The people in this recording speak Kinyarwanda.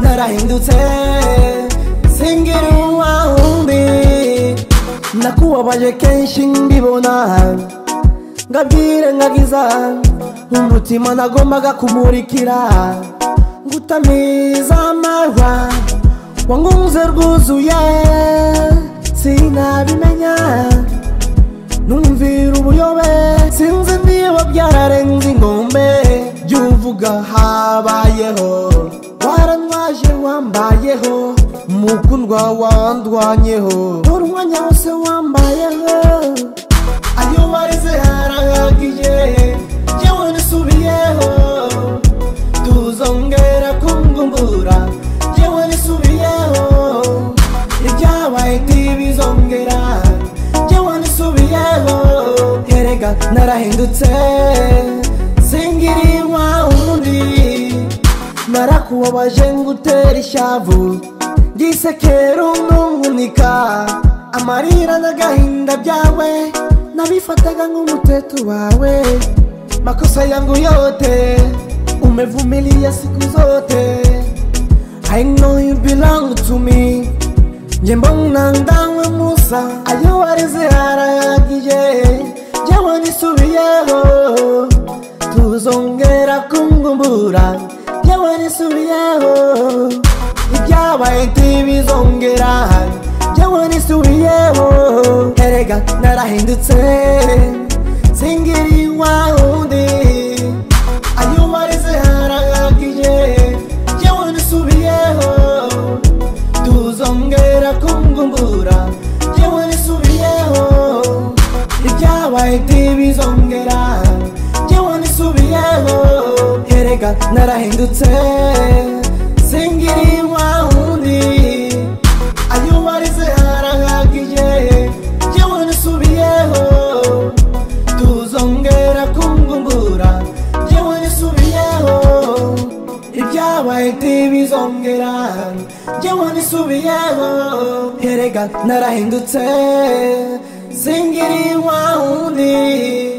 narahindutse singira uwundi nakubabaje kenshi mbibona nkabyirengagiza umutima nagombaga kumurikira ngo utamiza amahwa wangunze rwuzuye sinabimenya numvira ubuyobe sinzi niba byararenze inkombe by'uvuga habayeho warantwaje wambayeho mukundwa wandwanyeho urwanya wose wambayeho ayo barize harahagije yewe nisubiyeho tuzongera kumgumbura yewe nisubiyeho ibyabaye ntibizongera yewe nisubiyeho erega narahindutse singirirwa undi narakubabaje ngutera ishavu ndisekera undungunika amarira n'agahinda byawe nabifataga nk'umuteto wawe makosa yangu yote umevumilia siku zote I know you belong to me njyemba ntandawe musa ayo warize harahagije njyewe nisubiyeho tuzongera kumgumbura njyewe nisubiyeho ibyabaye ntibizongera njyewe nisubiyeho erega narahindutse singiriwa undi ayo warize harahagije njyewe nisubiyeho tuzongera kumgumbura yewe nisubiyeho ibyabaye ntibizongera yewe nisubiyeho erega narahindutse singirirwa undi ayo warize harahagije yewe nisubiyeho tuzongera kumgumbura yewe nisubiyeho ibyabaye ntibizongera yewe nisubiyeho erega narahindutse singirirwa undi